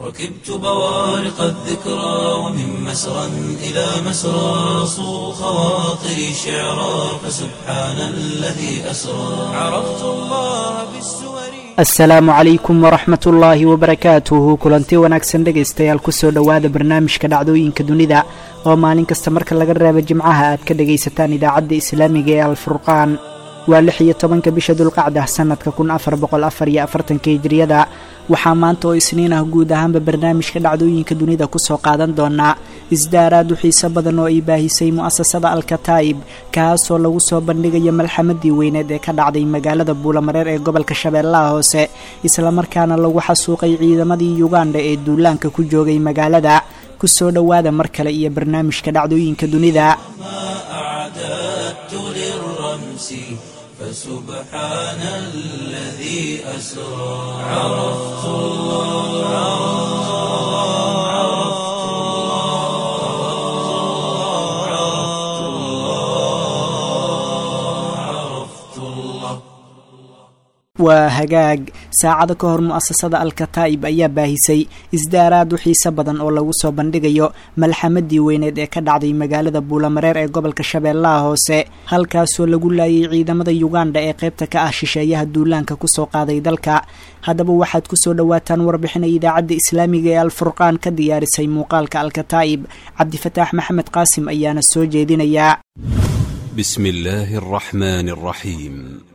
ركبت بوارق الذكرى ومن مسرى إلى مسرى صو خواطري شعرا فسبحان الذي أسرى عرفت الله بالسور asalaamu calaykum waraxmat ullaahi wabarakaatuhu kulanti wanaagsan dhegaystayaal kusoo dhowaada barnaamijka dhacdooyinka dunida oo maalin kasta marka laga reebo jimcaha aad ka dhagaysataan idaacadda islaamiga ee alfurqaan waa lix iyo tobanka bisha dulqacda sanadka kun afar boqol afar iyo afartanka hijriyada waxaa maanta oo isniin ah guud ahaanba barnaamijka dhacdooyinka dunida kusoo qaadan doonaa isdaaraad u xiiso badan oo ay baahisay mu'asasada alkataa'ib kaasoo lagu soo bandhigayo malxamadii weyneed ee ka dhacday magaalada buulamareer ee gobolka shabeellaha hoose islamarkaana lagu xasuuqay ciidamadii yuganda ee duulaanka ku joogay magaalada kusoo dhowaada mar kale iyo barnaamijka dhacdooyinka dunida أعددت للرمس فسبحان الذي أسرى عرفت الله عرفت الله عرفت الله waa hagaag saacado ka hor mu'asasada alkataa'ib ayaa baahisay isdaaraad u xiiso badan oo lagu soo bandhigayo malxamadii weyneed ee ka dhacday magaalada buulamareer ee gobolka shabeellaha hoose halkaasoo lagu laayay ciidamada yuganda ee qaybta ka ah shisheeyaha duulaanka kusoo qaaday dalka haddaba waxaad kusoo dhowaataan warbixinay idaacadda islaamiga ee alfurqaan ka diyaarisay muuqaalka alkataa'ib cabdifataax maxamed qaasim ayaana soo jeedinayaa بسم الله الرحمن الرحيم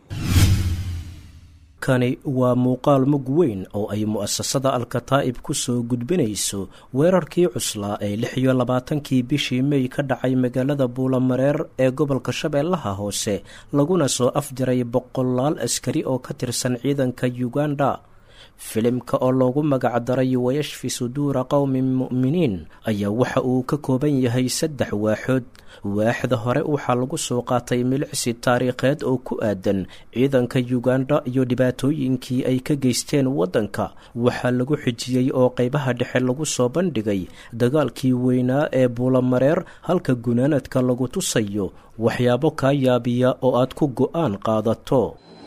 kani waa muuqaal mug weyn oo ay mu'asasada alkataa'ib ku soo gudbinayso weerarkii cuslaa ee lix iyo labaatankii bishii mey ka dhacay magaalada buulamareer ee gobolka shabeellaha hoose laguna soo afjaray boqolaal askari oo ka tirsan ciidanka yuganda filimka oo loogu magacdaray wayashfi suduura qowmin mu'miniin ayaa waxa uu ka kooban yahay saddex waaxood waaxda hore waxaa lagu soo qaatay milicsi taariikheed oo ku aadan ciidanka yuganda iyo dhibaatooyinkii ay ka geysteen waddanka waxaa lagu xijiyey oo qaybaha dhexe lagu soo bandhigay dagaalkii weynaa ee buulamareer halka gunaanadka lagu tusayo waxyaabo kaa yaabiya oo aad ku go'aan qaadato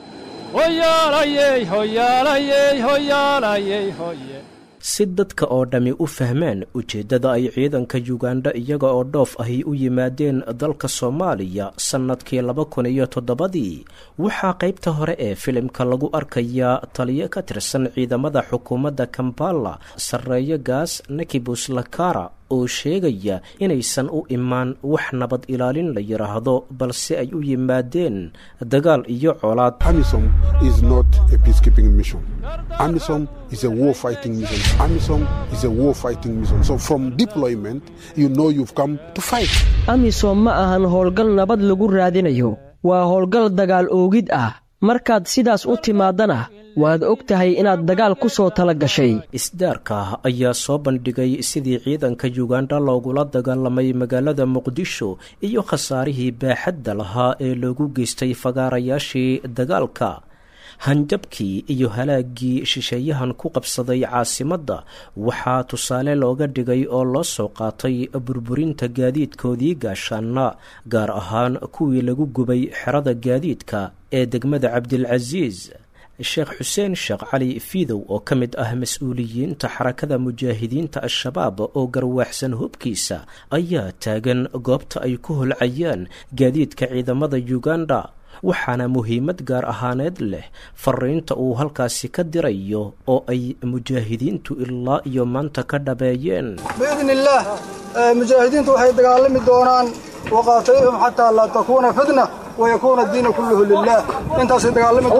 si dadka oo dhammi u fahmaan ujeeddada ay ciidanka yuganda iyaga oo dhoof ahi u yimaadeen dalka soomaaliya sannadkii laba kun iyo toddobadii waxaa qaybta hore ee filimka lagu arkayaa taliyo ka tirsan ciidamada xukuumadda kambala sarreeyo gaas nakibus lakara oo sheegaya inaysan u imaan wax nabad ilaalin la yidhaahdo balse ay u yimaadeen dagaal iyo colaad AMISOM is not a peacekeeping mission. AMISOM is a war fighting mission. AMISOM is a war fighting mission. So from deployment, you know you've come to fight. amisom ma ahan howlgal nabad lagu raadinayo waa howlgal dagaal oogid ah markaad sidaas u timaadana waad og tahay inaad dagaal ku soo tala gashay isdaarka ayaa soo bandhigay sidii ciidanka yuganda loogula dagaalamay magaalada muqdisho iyo khasaarihii baaxadda lahaa ee loogu geystay fagaarayaashii dagaalka hanjabkii iyo halaaggii shisheeyahan ku qabsaday caasimadda waxaa tusaale looga dhigay oo loo soo qaatay burburinta gaadiidkoodii gaashaana gaar ahaan kuwii lagu gubay xerada gaadiidka ee degmada cabdilcasiis sheekh xuseen sheekh cali fiidow oo ka mid ah mas-uuliyiinta xarakada mujaahidiinta al-shabaab oo garwaaxsan hubkiisa ayaa taagan goobta ay ku holcayaan gaadiidka ciidamada yuganda waxaana muhiimad gaar ahaaneed leh fariinta uu halkaasi ka dirayo oo ay mujaahidiintu ilaa iyo maanta ka dhabeeyeen biidni illaah mujaahidiintu waxay dagaalami doonaan waqaatilhum xataa laa takuuna fitna wayakuuna diina kulluhu lilah intaasay dagaalami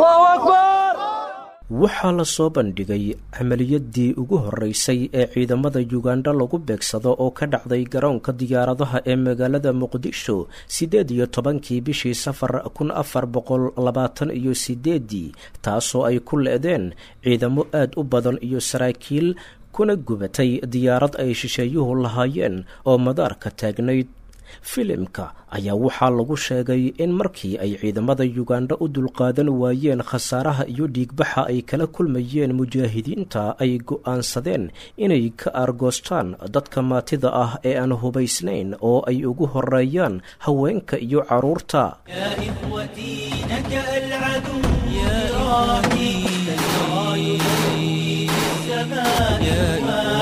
waxaa la soo bandhigay camaliyadii ugu horeysay ee ciidamada yuganda lagu beegsado oo ka dhacday garoonka diyaaradaha ee magaalada muqdisho siddeed iyo tobankii bishii safar kun afar boqol labaatan iyo sideedii taasoo ay ku le-deen ciidamo aad u badan iyo saraakiil kuna gubatay diyaarad ay shisheeyuhu lahaayeen oo madaarka taagnayd filimka ayaa waxaa lagu sheegay in markii ay ciidamada yuganda u dulqaadan waayeen khasaaraha iyo dhiigbaxa ay kala kulmayeen mujaahidiinta ay go'aansadeen inay ka aargoostaan dadka maatida ah ee aan hubaysnayn oo ay ugu horeeyaan haweenka iyo carruurta يا إخوتي نكأ العدو يا إخوتي السماء يا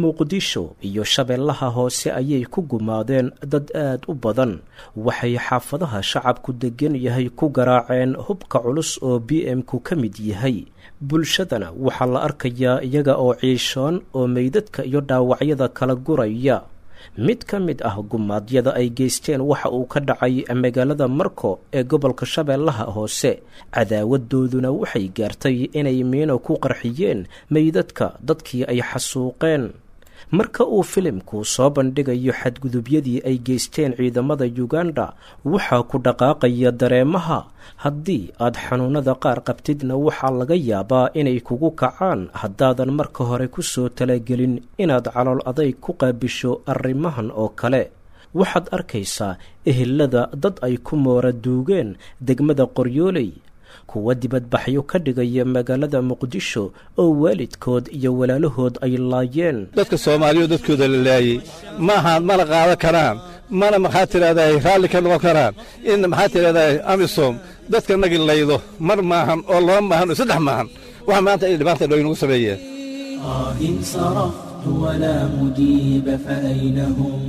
muqdisho iyo shabeellaha hoose ayay ku gumaadeen dad aad u badan waxay xaafadaha shacabku degan yahay ku garaaceen hubka culus oo b m-ku ka mid yahay bulshadana waxaa la arkayaa iyaga oo ciishoon oo meydadka iyo dhaawacyada kala guraya mid ka mid ah gumaadyada ay geysteen waxa uu ka dhacay magaalada marko ee gobolka shabeellaha hoose cadaawadooduna waxay gaartay inay miino ku qarxiyeen meydadka dadkii ay xasuuqeen marka uu filimku soo bandhigayo xadgudubyadii ay geysteen ciidamada yuganda waxaa ku dhaqaaqaya dareemaha haddii aad xanuunada qaar qabtidna waxaa laga yaabaa inay kugu kacaan haddaadan marka hore ku soo talagelin inaad calool adayg ku qaabisho arrimahan oo kale waxaad arkaysaa ehelada dad ay ku moora duugeen degmada qoryooley kuwa dibadbaxyo ka dhigaya magaalada muqdisho oo waalidkood iyo walaalahood ay laayeen dadka soomaaliya dadkooda la laayey maaha mana qaadan karaan mana maxaa tidhahdaa raalli ka noqon karaan in maxaa tidhahdaa amisom dadka nagi laydo mar maahan oo laba maahan oo saddex maahan waxa maanta ay dhibaanta dhow inagu sameeyeen آه صرخت ولا مجيب فأين هم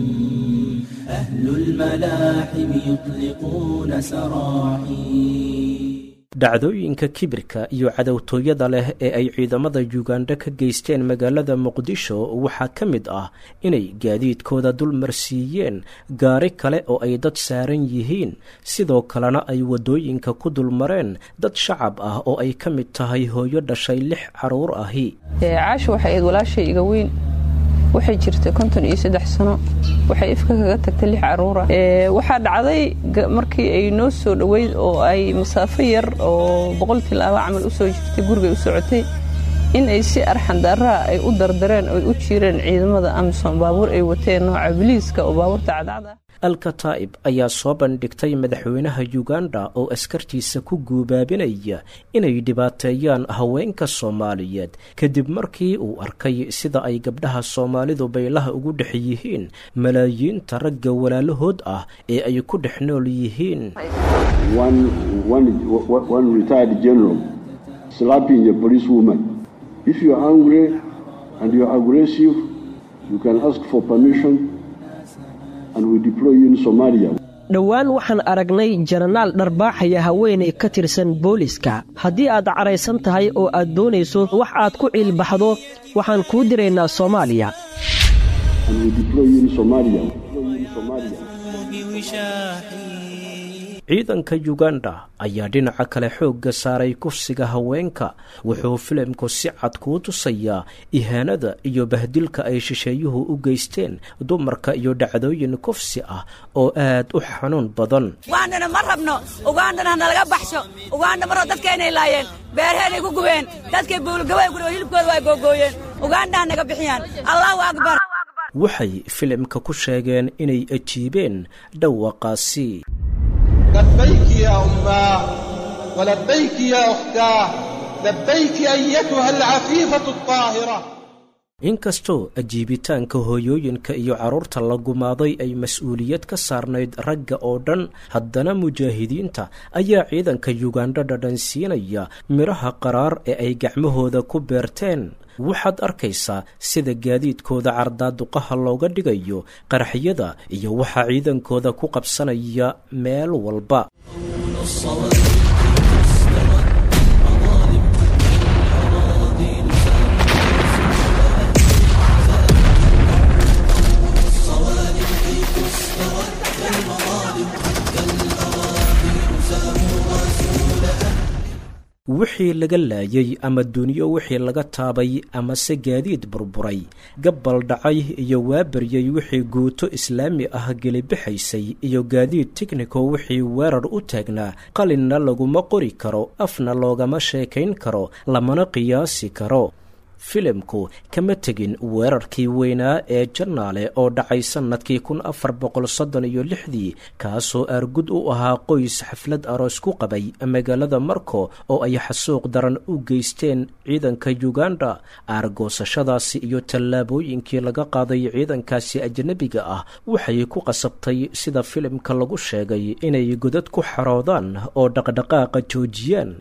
أهل الملاحم يطلقون سراحي dhacdooyinka kibirka iyo cadowtooyada leh ee ay ciidamada yuganda ka geysteen magaalada muqdisho waxaa ka mid ah inay gaadiidkooda dulmarsiiyeen gaari kale oo ay dad saaran yihiin sidoo kalena ay waddooyinka ku dulmareen dad shacab ah oo ay ka mid tahay hooyo dhashay lix carruur ahi caasha waxay ayd walaashay iga weyn waxay jirtay konton iyo saddex sano waxay ifka kaga tagtay lix caruura waxaa dhacday markii ay noo soo dhoweyd oo ay masaafo yar oo boqol tilaaba camal u soo jirtay gurigay u socotay in ay si arxandaaraha ay u dardareen oy u jiireen ciidamada amisom baabuur ay wateen nooca biliiska oo baabuurta cadcada alkataa'ib ayaa soo bandhigtay madaxweynaha yuganda oo askartiisa ku guubaabinaya inay dhibaateeyaan haweenka soomaaliyeed kadib markii uu arkay sida ay gabdhaha soomaalidu baylaha ugu dhex yihiin malaayiinta ragga walaalahood ah ee ay ku dhex nool yihiin dhowaan waxaan aragnay jananaal dharbaaxaya haweenay ka tirsan booliska haddii aad caraysan tahay oo aad doonayso wax aad ku ciilbaxdo waxaan kuu diraynaa soomaaliya ciidanka yuganda ayaa dhinaca kale xoogga saaray kufsiga haweenka wuxuu filimku si cad kuu tusayaa ihaanada iyo bahdilka ay shisheeyuhu u geysteen dumarka iyo dhacdooyin kufsi ah oo aad u xanuun badan ugandana ma rabno ugandana hanalaga baxsho uganda maroo dadkaynay laayeen beerheenay ku gubeen dadkay buulgaway guri oo hilibkooda waa googooyeen uganda hanaga bixiyaan allahu akbar waxay filimka ku sheegeen inay ajiibeen dhawaqaasi لبيك يا أماه ولبيك يا أختاه لبيك أيتها العفيفة الطاهرة inkastoo ajiibitaanka hooyooyinka iyo carruurta la gumaaday ay mas-uuliyad ka saarnayd ragga oo dhan haddana mujaahidiinta ayaa ciidanka yuganda dhadhansiinaya midhaha qaraar ee ay gacmahooda ku beerteen waxaad arkaysaa sida gaadiidkooda cardaaduqaha looga dhigayo qaraxyada iyo waxaa ciidankooda ku qabsanaya meel walba wixii laga laayay ama duniyo wixii laga taabay amase gaadiid burburay gabbal dhacay iyo waabaryay wixii guuto islaami ah gelibixaysay iyo gaadiid tigniko wixii weerar u taagnaa qalinna laguma qori karo afna loogama sheekayn karo lamana qiyaasi karo filimku kama tegin weerarkii weynaa ee jannaale oo dhacay sannadkii kun afar boqol soddon iyo lixdii kaasoo aargud u ahaa qoys xaflad aroos ku qabay magaalada marko oo ay xasuuq daran u geysteen ciidanka yuganda aargoosashadaasi iyo tallaabooyinkii laga qaaday ciidankaasi ajnabiga ah waxay ku qasabtay sida filimka lagu sheegay inay godad ku xaroodaan oo dhaqdhaqaaqa joojiyaan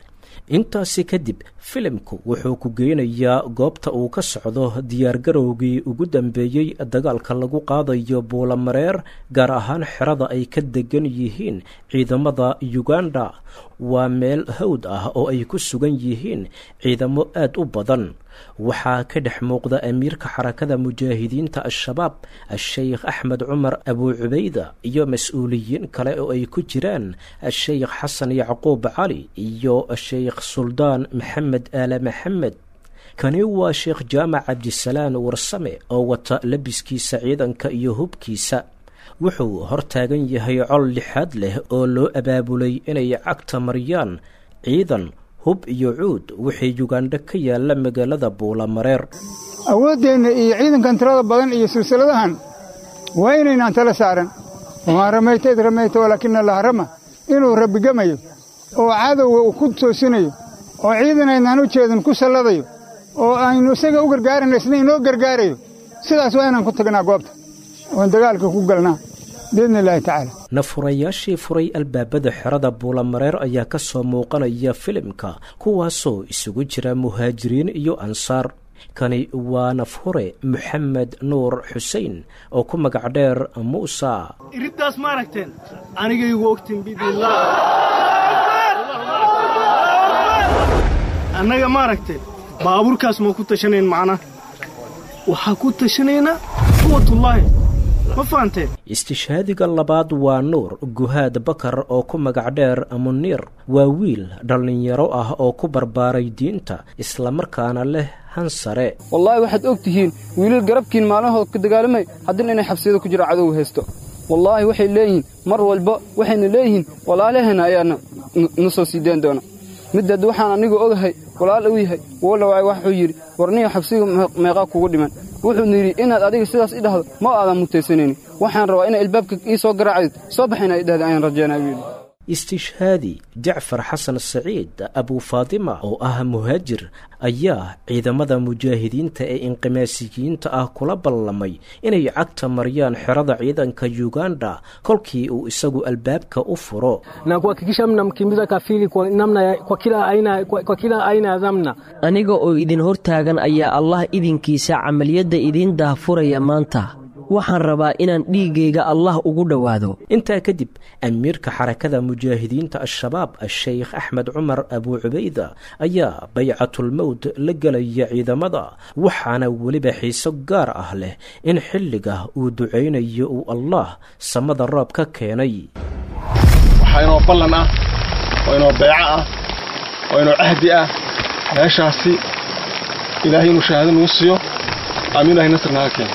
intaasi kadib filimku wuxuu ku geynayaa goobta uu ka socdo diyaargarowgii ugu dambeeyey dagaalka lagu qaadayo buulamareer gaar ahaan xerada ay ka degan yihiin ciidamada uganda waa meel hawd ah oo ay ku sugan yihiin ciidamo aad u badan waxaa ka dhex muuqda amiirka xarakada mujaahidiinta al-shabaab a-sheykh axmed cumar abuu cubayda iyo mas-uuliyiin kale oo ay ku jiraan a-sheykh xasan yacquub cali iyo a-sheykh suldaan maxamed aale maxamed kani waa sheekh jaamac cabdisalaan warsame oo wata labiskiisa ciidanka iyo hubkiisa wuxuu hortaagan yahay col lixaad leh oo loo abaabulay inay cagta mariyaan ciidan hub iyo cuud wixii yugandha ka yaalla magaalada buulamareer awooddeenna iyo ciidankan tirada badan iyo silsiladahan waa inaynaan tala saaran wamaa ramayta id ramayta walaakina allaha rama inuu rabbigamayo oo cadowga uu ku toosinayo oo ciidan aynaan u jeedin ku salladayo oo aynu isaga u gargaarayna isna inoo gargaarayo sidaas waa inaan ku tagnaa goobta oon dagaalka ku galnaa biidni illaahi tacaala nafurayaashii furay albaabada xerada buulamareer ayaa ka soo muuqanaya filimka kuwaasoo isugu jira muhaajiriin iyo ansaar kani waa nafhure moxamed nuur xusein oo ku magac dheer muusa iriddaas ma aragteen anigaygu ogtin biidnillaah annaga ma aragteen baabuurkaas ma ku tashanayn macnaa waxaa ku tashanaynaa quwatullaahi ma fahanteen istishhaadiga labaad waa nuur guhaad bakar oo ku magac dheer muniir waa wiil dhallinyaro ah oo ku barbaaray diinta islamarkaana leh han sare wallaahi waxaad og tihiin wiilal garabkiin maalmahood ka dagaalamay haddina inay xabsiyada ku jira cadow haysto wallaahi waxay leeyihiin mar walba waxayna leeyihiin walaalaheenna ayaa na soo sii deen doona middaad waxaan anigu ogahay walaal uu yahay wolawaay waxuu yidhi warniyo xabsiga meeqaa kugu dhiman wuxuuna yidhi inaad adiga sidaas i dhahdo ma aadan mutaysanayni waxaan rabaa inay ilbaabka ii soo garaacdid soo baxayna i dhahda ayaan rajaynaa buu yidhi istishhaadi jacfar xasan saciid abuu faatima oo ah muhaajir ayaa ciidamada mujaahidiinta ee inqimaasiyiinta ah kula ballamay inay cagta mariyaan xerada ciidanka yuganda kolkii uu isagu albaabka u furo na kuhakikisha mnamkimbiza kafiri kwa namna kwa kila aina kwa, kwa kila aina ya dhamna aniga oo idin hortaagan ayaa allah idinkiisa camaliyadda idiin daahfuraya maanta waxaan rabaa inaan dhiiggayga allah ugu dhowaado intaa kadib amiirka xarakada mujaahidiinta al-shabaab a-sheykh axmed cumar abuu cubayda ayaa baycatulmowt la gelaya ciidamada waxaana weliba xiiso gaar ah leh in xilliga uu ducaynayo uu allah samada roob ka keenay waxaa inoo ballan ah oo inoo beeco ah oo inoo cahdi ah meeshaasi ilaahay inuu shahaado nagu siiyo ama ilahay nasr naga keeno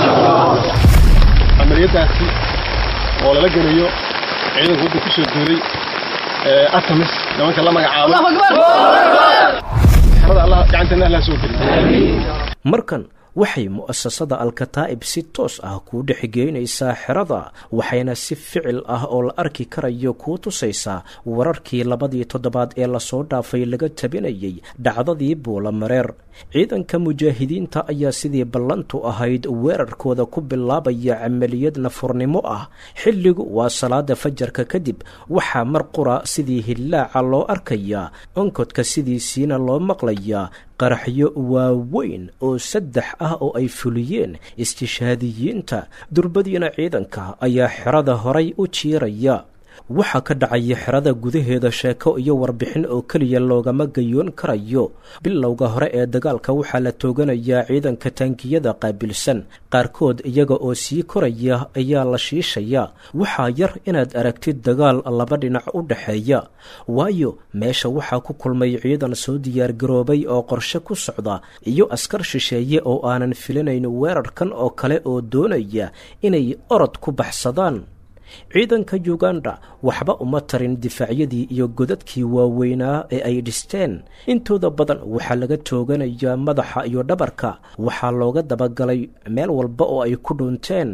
camaliyaddaasi oo lala gelayo ciidanka wadda ku soo duulay ee atamis nimanka la magacaabo xerada allah gacanteena allah soo geliy markan waxay mu'asasada alkataa'ib si toos ah kuu dhexgeynaysaa xerada waxayna si ficil ah oo la arki karayo kuu tusaysaa wararkii labadii toddobaad ee lasoo dhaafay laga tabinayay dhacdadii buulamareer ciidanka mujaahidiinta ayaa sidii ballantu ahayd weerarkooda ku bilaabaya camaliyad nafurnimo ah xilligu waa salaada fajarka kadib waxaa mar qura sidii hillaaca loo arkayaa onkodka sidiisiina loo maqlayaa qaraxyo waaweyn oo saddex ah oo ay fuliyeen istishhaadiyiinta durbadiina ciidanka ayaa xerada horay u jiiraya waxaa ka dhacaya xerada gudaheeda sheeko iyo warbixin oo keliya loogama gayoon karayo bilowga hore ee dagaalka waxaa la tooganayaa ciidanka taangiyada qaabilsan qaarkood iyaga oo sii koraya ayaa la shiishaya waxaa yar inaad aragtid dagaal laba dhinac u dhexeeya waayo meesha waxaa ku kulmay ciidan soo diyaargaroobay oo qorshe ku socda iyo askar shisheeye oo aanan filinayn weerarkan oo kale oo doonaya inay orod ku baxsadaan ciidanka yuganda waxba uma tarin difaacyadii iyo godadkii waaweynaa ee ay dhisteen intooda badan waxaa laga tooganayaa madaxa iyo dhabarka waxaa looga dabagalay meel walba oo ay ku dhunteen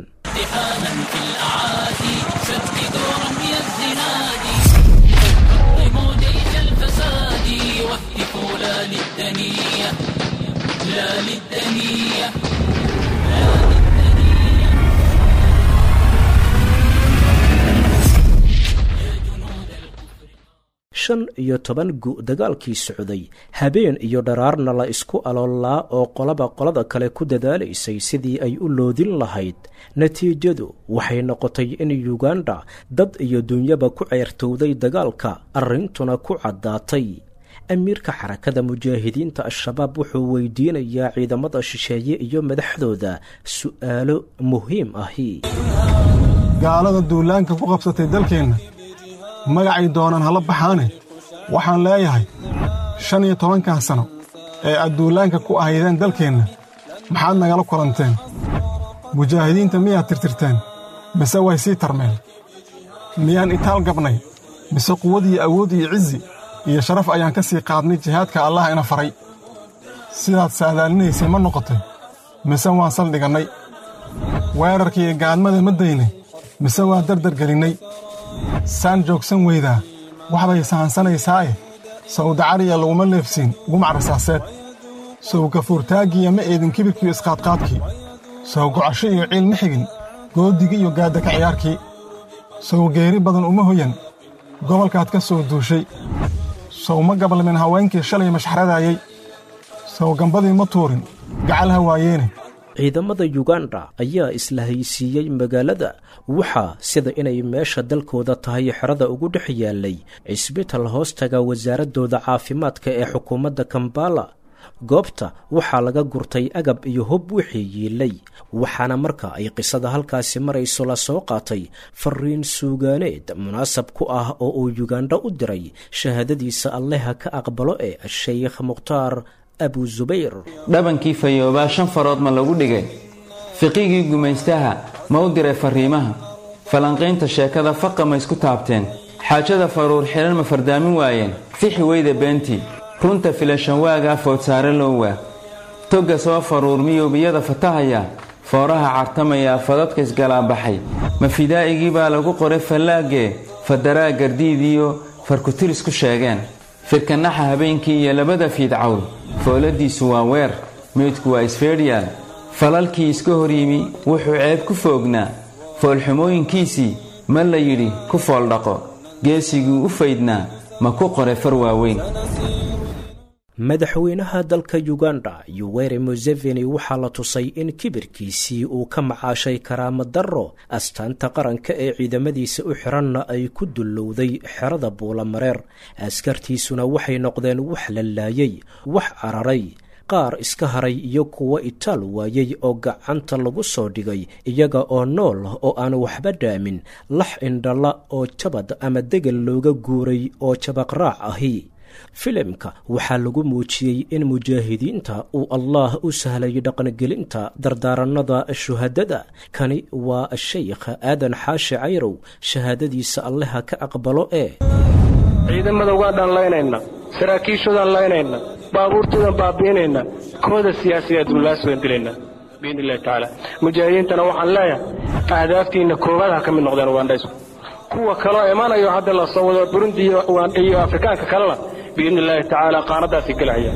shan iyo toban gu dagaalkii socday habeen iyo dharaarna la isku aloolaa oo qolaba qolada kale ku dadaalaysay sidii ay u loodin lahayd natiijadu waxay noqotay in yuganda dad iyo dunyaba ku ceyrtowday dagaalka arrintuna ku caddaatay amiirka xarakada mujaahidiinta al-shabaab wuxuu weydiinayaa ciidamada shisheeye iyo madaxdooda su'aalo muhiim ahi gaalada duulaanka ku qabsatay dalkeenna magacay doonaan hala baxaane waxaan leeyahay shan iyo tobankan sano ee aad duulaanka ku ahaydeen dalkeenna maxaad nagala kulanteen mujaahidiinta miyaad tirtirteen mise way sii tarmeen miyaan itaal gabnay mise quwad iyo awood iyo cizi iyo sharaf ayaan ka sii qaadnay jihaadka allah ina faray sidaad saadaalinaysay ma noqotay mise waan saldhigannay weerarka iyo gaadmada ma daynay mise waa dardargelinnay saan joogsan weydaa waxbay sahansanaysaaye sawdacariya laguma leefsiin gumac rasaaseed sow gafuurtaaggiiya ma eedin kibirkiiyo isqaadqaadkii sow gocasho iyo ciil ma xigin goodigii iyo gaadaka ciyaarkii sow geeri badan uma hoyan gobolkaad ka soo duushay sow ma gabalmin haweenkii shalay mashxradaayey sow gambadii ma tuurin gacal ha waayeene ciidamada yuganda ayaa isla haysiiyey magaalada waxaa sida inay meesha dalkooda tahay xerada ugu dhex yaalay cisbital hoostaga wasaaradooda caafimaadka ee xukuumadda kambala goobta waxaa laga gurtay agab iyo hub wixii yiilay waxaana marka ay qisada halkaasi marayso la soo qaatay fariin suugaaneed munaasab ku ah oo uu yuganda u diray shahaadadiisa alleha ka aqbalo ee sheykh mukhtaar abu zubayr dhabankii fayoobaa shan farood ma lagu dhigay fiqigii gumaystaha ma u diray farriimaha falanqaynta sheekada faqa ma isku taabteen xaajada faruur xidhan ma fardaamin waayeen fixi weyda beentii runta filashanwaagaa foodsaare lowwaa togga soo faruur miyowbiyada fatahaya fooraha cartamaya fadadka isgalaabaxay ma fidaa'igii baa lagu qoray fallaagee fadaraa gardiidiyo farkutiris ku sheegeen firkanaxa habeenkii iyo labada fiidcawl fooladiisu waa weer meydku waa isfeedhiyaal falalkii iska hor yimi wuxuu ceeb ku foognaa foolxumooyinkiisii ma la yidhi ku fooldhaqo geesiguu u faydnaa ma ku qoray far waaweyn madaxweynaha dalka yuganda yuweri museveni waxaa la tusay in kibirkiisii uu ka macaashay karaama darro astaanta qaranka ee ciidamadiisa u xiranna ay ku dullowday xerada buulamareer askartiisuna waxay noqdeen wax la laayay wax cararay qaar iska haray iyo kuwo itaal waayey oo gacanta lagu soo dhigay iyaga oo nool oo aan waxba dhaamin lax indhala oo jabad ama degel looga guuray oo jabaqraac ahi filimka waxaa lagu muujiyey in mujaahidiinta uu allah u sahlay dhaqangelinta dardaaranada shuhadada kani waa shaykh aadan xaashi cayrow shahaadadiisa alleha ka aqbalo ee ciidamada ugaandhaan laynayna saraakiishoodaan laynayna baabuurtoodaan baabi'inayna kooda siyaasiga dullaas baan dilaynaa biidni illahi tacaala mujaahidiintana waxaan leeyahay ahdaaftiinna koowaad ha ka mid noqdeen ugandhaysku kuwa kaloo imanayo hadda la soo wado burundi iyo afrikaanka kalena biidni illaahi tacaala qaanadaasi gelahaya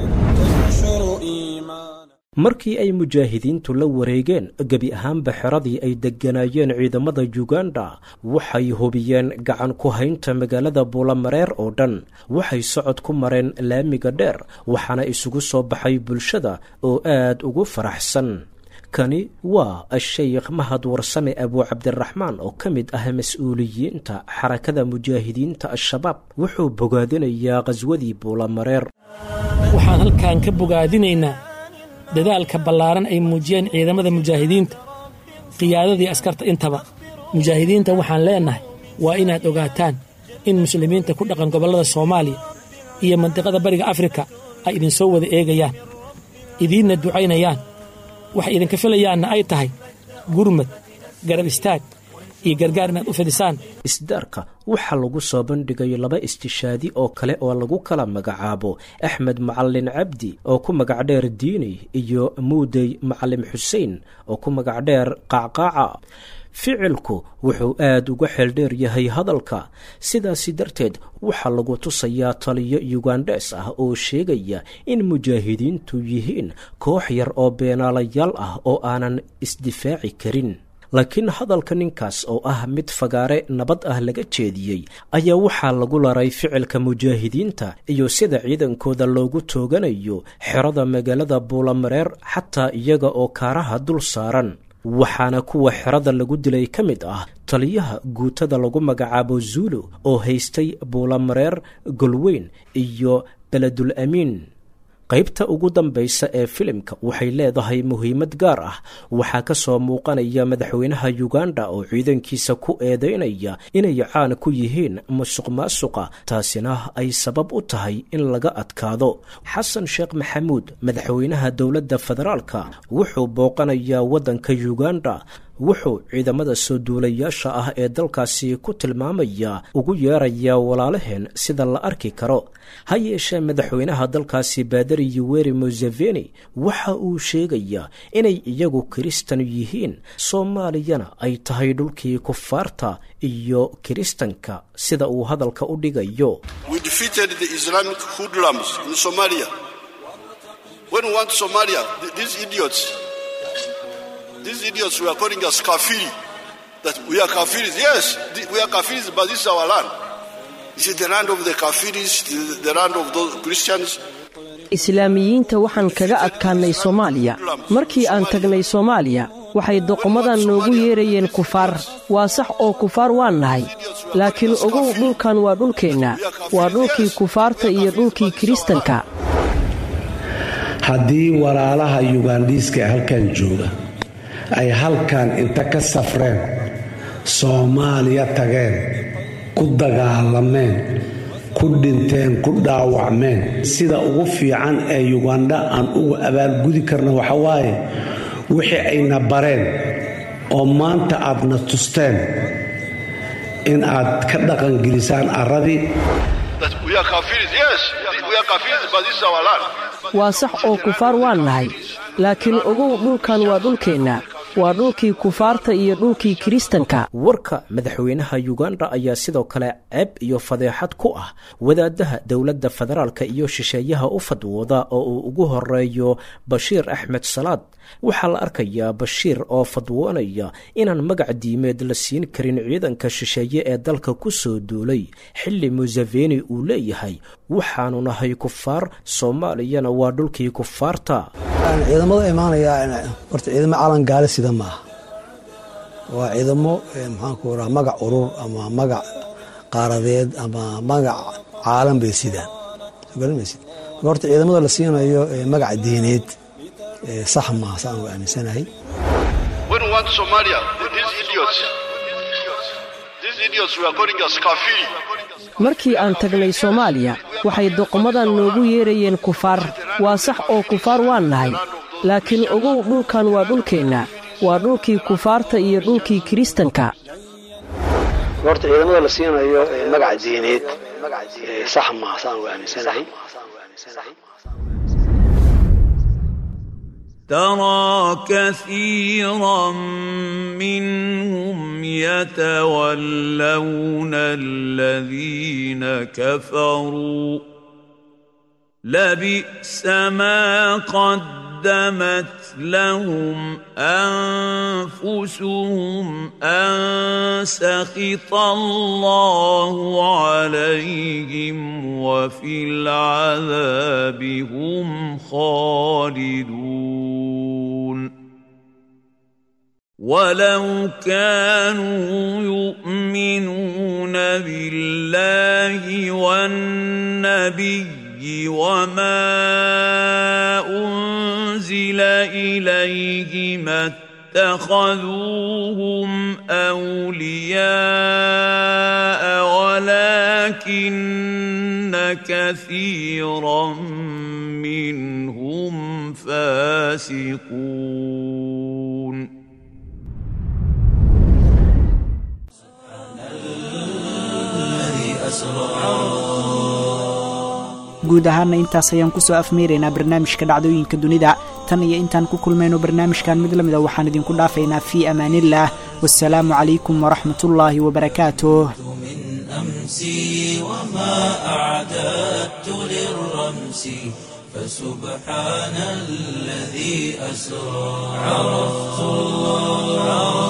markii ay mujaahidiintu la wareegeen gebi ahaanba xeradii ay degganaayeen ciidamada yuganda waxay hubiyeen gacan ku haynta magaalada buulamareer oo dhan waxay socod ku mareen laamiga dheer waxaana isugu soo baxay bulshada oo aad ugu faraxsan kani waa ashaykh mahad warsame abuu cabdiraxmaan oo ka mid ah mas-uuliyiinta xarakada mujaahidiinta al-shabaab wuxuu bogaadinayaa qhaswadii buulamareer waxaan halkan ka bogaadinaynaa dadaalka ballaaran ay muujiyeen ciidamada mujaahidiinta qiyaadadii askarta intaba mujaahidiinta waxaan leennahay waa inaad ogaataan in muslimiinta ku dhaqan gobollada soomaaliya iyo mandiqada bariga afrika ay idinsoo wada eegayaan idiinna ducaynayaan waxay idinka filayaanna ay tahay gurmad garab istaag iyo gargaar inaad u fidisaan isdaarka waxaa lagu soo bandhigay laba istishaadi oo kale oo lagu kala magacaabo axmed macalin cabdi oo ku magac dheer diini iyo muudey macalim xuseen oo ku magac dheer qaacqaaca ficilku wuxuu aad uga xeeldheer yahay hadalka sidaasi darteed waxaa lagu tusayaa taliyo yugandhes ah oo sheegaya in mujaahidiintu yihiin koox yar oo beenaalayaal ah oo aanan isdifaaci karin laakiin hadalka ninkaas oo ah mid fagaare nabad ah laga jeediyey ayaa waxaa lagu laray ficilka mujaahidiinta iyo sida ciidankooda loogu tooganayo xerada magaalada buulamareer xataa iyaga oo kaaraha dul saaran waxaana kuwa xerada lagu dilay ka mid ah taliyaha guutada lagu magacaabo zuulu oo haystay buulamareer golweyn iyo beledul amiin qaybta ugu dambaysa ee filimka waxay leedahay muhiimad gaar ah waxaa ka soo muuqanaya madaxweynaha yuganda oo ciidankiisa ku eedeynaya inay caan ku yihiin musuq maasuqa taasina ay sabab u tahay in laga adkaado xasan sheekh maxamuud madaxweynaha dowladda federaalka wuxuu booqanayaa waddanka yuganda wuxuu ciidamada soo duulayaasha ah ee dalkaasi ku tilmaamaya ugu yeerayaa walaalaheen sida la arki karo ha yeeshee madaxweynaha dalkaasi baadari yuweri museveni waxa uu sheegayaa inay iyagu kiristan yihiin soomaaliyana ay tahay dhulkii kufaarta iyo kiristanka sida uu hadalka u dhigayo These idiots were calling us kafiri. That we are kafiris. Yes, we are kafiris, but this is our land. This is the land of the kafiris, the, the land of those Christians. islaamiyiinta waxaan kaga adkaannay soomaaliya markii aan tagnay soomaaliya waxay doqomadan noogu yeerayeen kufaar waa sax oo kufaar waan nahay laakiin ogow dhulkan waa dhulkeenna waa dhulkii kufaarta iyo dhulkii kiristanka haddii walaalaha yugandhiiska ee halkan jooga ay halkan inta ka safreen soomaaliya tageen ku dagaalameen ku dhinteen ku dhaawacmeen sida ugu fiican ee yugandha aan uga abaalgudi karna waxa waaye wixii ayna bareen oo maanta aadna tusteen in aad ka dhaqangelisaan arradii waa sax oo kufaar waan nahay laakiin ogow dhulkan waa dhulkeenna waa dhulkii kufaarta iyo dhulkii kiristanka warka madaxweynaha yuganda ayaa sidoo kale ceeb iyo fadeexad ku ah wadaadaha dowladda federaalka iyo shisheeyaha u fadwooda oo uu ugu horeeyo bashiir axmed salaad waxaa la arkayaa bashiir oo fadwoonaya inaan magac diimeed la siin karin ciidanka shisheeye ee dalka ku soo duulay xilli museveni uu leeyahay waxaanu nahay kufaar soomaaliyana waa dhulkii kufaarta ciidamada imaanaya horta ciidamo calan gaale sida maaha waa ciidamo maxaanku raa magac urur ama magac qaaradeed ama magac caalan bay sidaan garanmaysid marka horta ciidamada la siinayo magac diineed sax maaha saan u aaminsanahay markii aan tagnay soomaaliya waxay doqomadan noogu yeerayeen kufaar waa sax oo kufaar waan nahay laakiin ogow dhulkan waa dhulkeenna waa dhulkii kufaarta iyo dhulkii kiristanka horta ciidamada la siinayo magac diineed sax maaha saan u aaminsanahay ترى كثيرا منهم يتولون الذين كفروا لبئس ما قدمت لهم انفسهم ان سخط الله عليهم وفي العذاب هم خالدون ولو كانوا يؤمنون بالله والنبي وما انزل اليه ما اتخذوهم اولياء ولكن كثيرا منهم فاسقون guud ahaana intaas ayaan kusoo afmeeraynaa barnaamijka dhacdooyinka dunida tan iyo intaan ku kulmayno barnaamijkan mid la mida waxaan idinku dhaafaynaa fii amaaniillah wasalaamu calaykum waraxmatullaahi wabarakaatuh أمسي وما أعددت للرمس فسبحان الذي أسرى عرفت الله